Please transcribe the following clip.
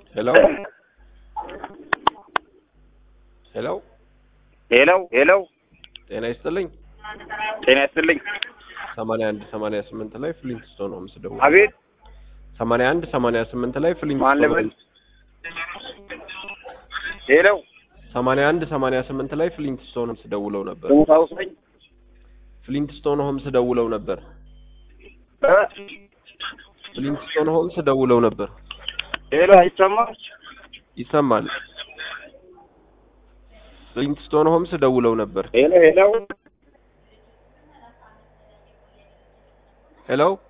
ሄሎ ሄሎ ሄሎ ሄሎ ጤና ይስጥልኝ። ጤና ይስጥልኝ። ሰማንያ አንድ ሰማንያ ስምንት ላይ ፍሊንትስቶን ሆምስ ደውለው አቤት ሰማንያ አንድ ሰማንያ ስምንት ላይ ማን ፍሊንትስቶን ልበል? ሆምስ ሄሎ ሰማንያ አንድ ሰማንያ ስምንት ላይ ፍሊንትስቶን ሆምስ ደውለው ነበር። ስሙ ታውሰኝ ፍሊንትስቶን ሆምስ ደውለው ነበር። እ? ፍሊንትስቶን ሆምስ ደውለው ነበር። ሄሎ አይሰማም? ይሰማል። ፍሊንትስቶን ሆምስ ደውለው ነበር። ሄሎ ሄሎ ሄሎ